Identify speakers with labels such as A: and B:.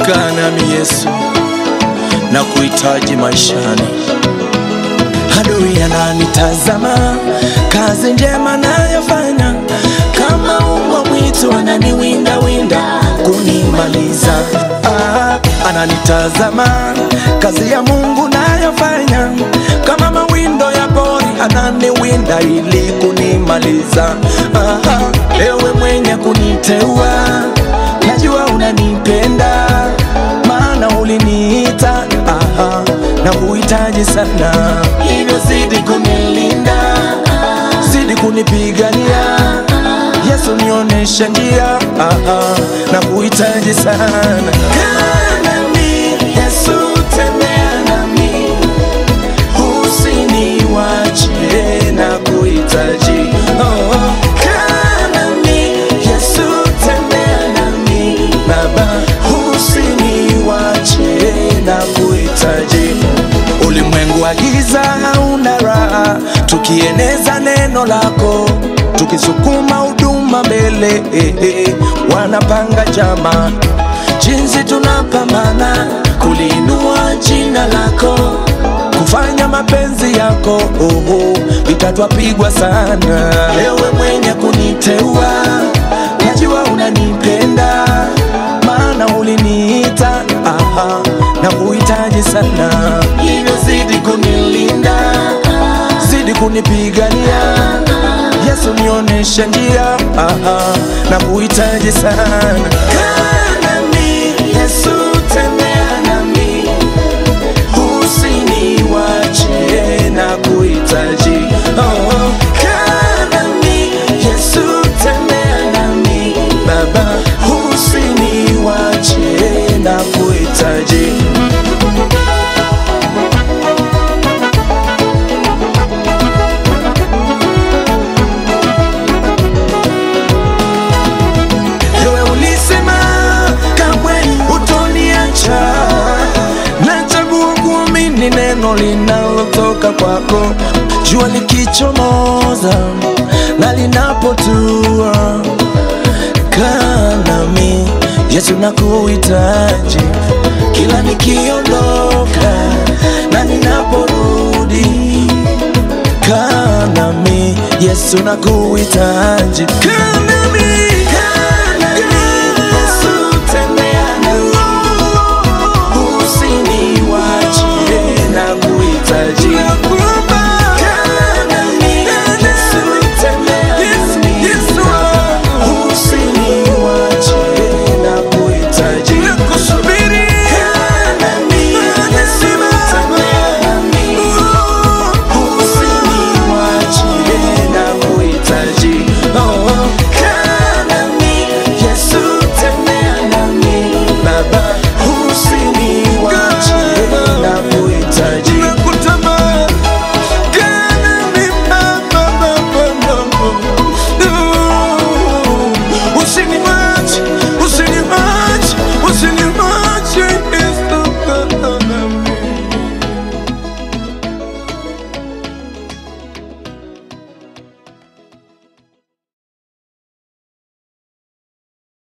A: kaa nami Yesu, na kuhitaji maishani. Adui ananitazama, kazi njema nayofanya, kama umbwa mwitu ananiwinda winda kunimaliza. Ah, ananitazama, kazi ya Mungu nayofanya, kama mawindo ya pori ananiwinda ili kunimaliza. Ah, ewe mwenye kuniteua, najua unanipenda, maana uliniita aha, na kuhitaji sana, hivyo zidi kunilinda, zidi kunipigania. Yesu nionyeshe njia, aha, na kuhitaji sana. Kaa nami, Yesu tembea nami, usiniwache na kuhitaji. Oh, kaa nami, Yesu tembea nami, Baba, usiniwache na kuhitaji. Ulimwengu wa giza hauna raha, tukieneza neno lako, tukisukuma huduma mbele, eh, eh, wanapanga jama, jinsi tunapambana kuliinua jina lako, kufanya mapenzi yako, oh, oh, vita twapigwa sana. Ewe mwenye kuniteua, najua unanipenda, maana uliniita aha, na kuhitaji sana, hivyo zidi kunilinda, zidi kunipigania. Yesu nionyeshe njia, aha, na kuhitaji sana. Kaa nami, Yesu tembea nami, usiniwache na kuhitaji. Oh, kaa nami, Yesu tembea nami, Baba, usiniwache na kuhitaji. Ewe ulisema kamwe hutoniacha, nachagua kuamini neno linalotoka kwako. Jua likichomoza na linapotua, kaa nami Yesu, nakuhitaji kila nikiondoka na ninaporudi kaa nami Yesu nakuhitaji kaa